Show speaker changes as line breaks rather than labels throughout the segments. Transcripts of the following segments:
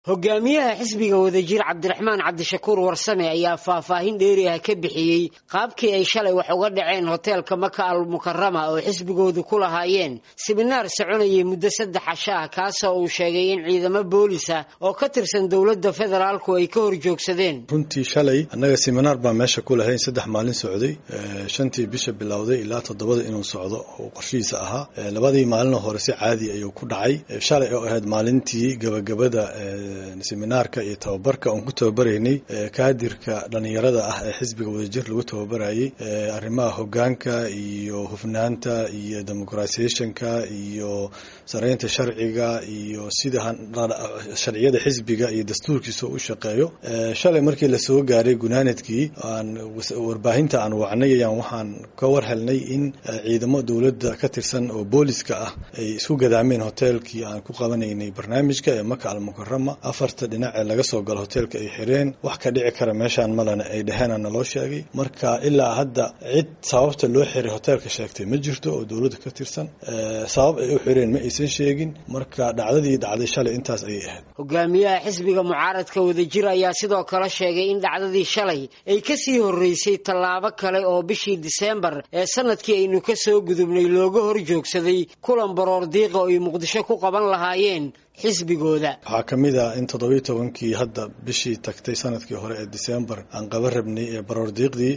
hogaamiyaha xisbiga wadajir cabdiraxmaan cabdishakuur warsame ayaa faahfaahin dheeri ah ka bixiyey qaabkii ay shalay wax uga dhaceen hoteelka maka al mukarama oo xisbigoodu ku lahaayeen siminaar soconayay muddo saddex casho ah kaasoo uu sheegay in ciidamo boolisa oo ka tirsan dowladda federaalku ay ka hor joogsadeen
runtii shalay annaga siminaar baa meesha ku lahayn saddex maalin socday shantii bisha bilowday ilaa toddobada inuu socdo oo qorshihiisa ahaa labadii maalinoo hore si caadi ayuu ku dhacay shalay oo ahayd maalintii gabagabada seminaarka iyo tababarka oon ku tababaraynay kaadirka dhalinyarada ah ee xisbiga wadajir lagu tababarayay arrimaha hogaanka iyo hufnaanta iyo demoqratisationka iyo saraynta sharciga iyo sida sharciyada xisbiga iyo dastuurkiisa u shaqeeyo shalay markii lasoo gaaray gunaanadkii aan warbaahinta aan wacnay ayaan waxaan ka war helnay in ciidamo dowladda ka tirsan oo booliska ah ay isku gadaameen hoteelkii aan ku qabanaynay barnaamijka ee maka almukarama afarta dhinac ee laga soo galo hoteelka ay xireen wax ka dhici kara meeshaan malena ay dheheen naloo sheegay marka ilaa hadda cid sababta loo xiray hoteelka sheegtay ma jirto oo dowladda ka tirsan sabab ay u xireen ma aysan sheegin marka dhacdadii dhacday shalay intaas ayay ahayd
hogaamiyaha xisbiga mucaaradka wadajir ayaa sidoo kale sheegay in dhacdadii shalay ay kasii horeysay tallaabo kale oo bishii diseembar ee sanadkii aynu ka soo gudubnay looga hor joogsaday kulan baroor diiqa oo ay muqdisho ku qaban lahaayeen xisbigooda
waxaa ka mid ah in toddobiyi tobankii hadda bishii tagtay sanadkii hore ee disembar aan qaba rabnay ee baroordiiqdii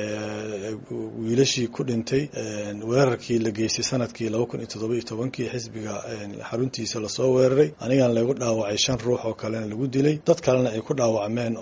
wiilashii ku dhintay weerarkii la geystay sanadkii laba kun iyo toddobiyo tobankii xisbiga xaruntiisa lasoo weeraray anigan lagu dhaawacay shan ruux oo kalena lagu dilay dad kalena ay ku dhaawacmeen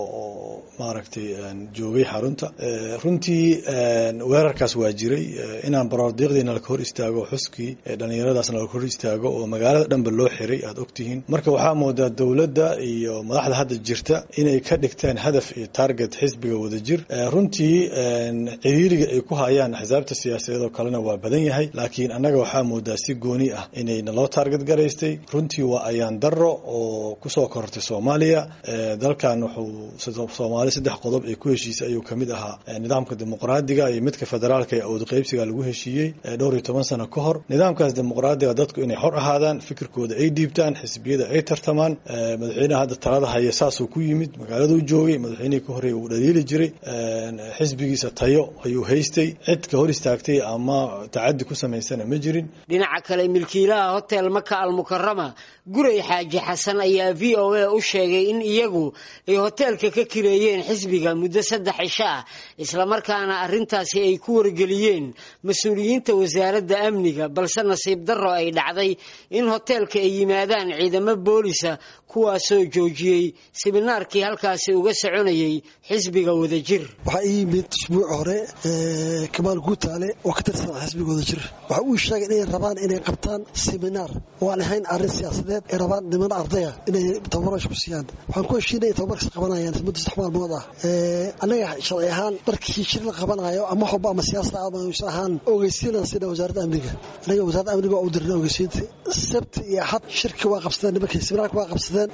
oo maaragtay joogay xarunta runtii weerarkaas waa jiray inaan baroordiiqdiina laka hor istaago xuskii dhalinyaradaasna laka hor istaago oo magaalada dhanba loo xiray aad ogtihiin marka waxaa moodaa dowladda iyo madaxda hadda jirta inay ka dhigteen hadaf iyo target xisbiga wadajir runtii ciriiriga ay ku hayaan axsaabta siyaasadeed oo kalena waa badan yahay laakiin annaga waxaa moodaa si gooni ah inay naloo taarget garaystay runtii waa ayaan daro oo kusoo korortay soomaaliya dalkan wuxuu soomaali saddex qodob ee ku heshiisay ayuu kamid ahaa nidaamka dimuqraadiga iyo midka federaalka ee awood qaybsiga lagu heshiiyey dhowr iyo toban sano ka hor nidaamkaas dimuqraadiga dadku inay xor ahaadaan fikirkooda ay dhiibtaan xisbiyada ay tartamaan madaxweyneha hadda talada haya saasuu ku yimid magaaladuu joogay madaxweynihii ka horreeya uu dhaliili jiray xisbigiisa tayo ayuu haystay cid ka hor istaagtay ama tacadi ku samaysana ma jirin
dhinaca kale milkiilaha hotel maka almukarama guray xaaji xasan ayaa v o a u sheegay in iyagu ay hoteelka ka kireeyeen xisbiga muddo saddex cisho ah islamarkaana arrintaasi ay ku wargeliyeen mas-uuliyiinta wasaaradda amniga balse nasiib darro ay dhacday in hoteelka ay yimaadaan ciidamo boolisa kuwaasoo joojiyey siminaarkii halkaasi uga soconayay xisbiga wadajir
waxaa ii yimid usbuuc hore kamaal guutaale oo ka tirsan xisbiga wadajir waxa uu sheegay inay rabaan inay qabtaan siminaar oo aan ahayn arrin siyaasadeed ay rabaan niman ardaya inay tababarasha ku siiyaan waxaan ku heshiinay inay tababarkas qabanayaan muddo saddex maalmood ah annaga sharci ahaan markii shir la qabanayo ama wax walba ama siyaasada amaysan ahaan ogeysiinan sida wasaaradda amniga annaga wasaaradda amniga waa u dirnay ogeysiinta sabti iyo axad shirka waa qabsadeen nimankii siminaarka waa qabsadeen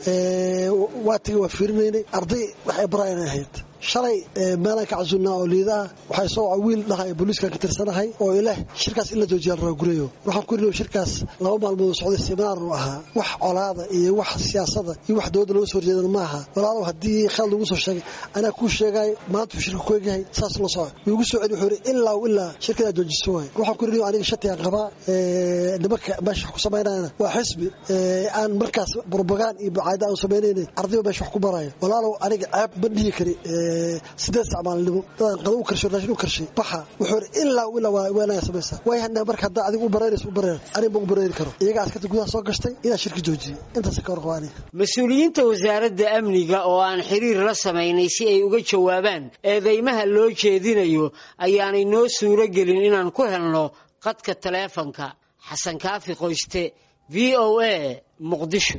waatiga waa fiirinaynay arday waxay baraayan ahayd shalay meelaan ka casuulnaa oo liidaa waxay soo waca wiil dhahay booliiskan ka tirsanahay oo ileh shirkaas in la joojiya la raagurayo waxaan ku iri shirkaas laba maalmood socday seminaar uu ahaa wax colaada iyo wax siyaasada iyo wax dowladda looga soo horjeedan ma aha walaalow haddii khaalad lagu soo sheegay anaa kuu sheegay maanta uu shirka ku egyahay saas la soco wiigu soo celi wuxuu yidhi ilaa ilaa shirkadaa joojiso waay waxaan ku iri aniga shatigaan qabaa nimanka meesha wax ku samaynayana waa xisbi aan markaas burbagaan iyo bucaada aan samaynayna ardayba meesha wax ku baraayo walaalow aniga ceeb ma dhihi kari sideed sacmaalnimo dadaan qado u karshay raashin u karshay baxa wuxuu yidhi ilaa ilaa waa weenaya samaysaa waay hadna marka haddaa adiga u baraynaysa u bareer anig ma u bareeri karo iyaga askarta gudaha soo gashtay inaa shirki joojiyey intaas ka warqaba aniga
mas-uuliyiinta wasaaradda amniga oo aan xiriir la samaynay si ay uga jawaabaan eedeymaha loo jeedinayo ayaanay noo suuro gelin inaan ku helno qadka taleefanka xasan kaafi qoyste v o a muqdisho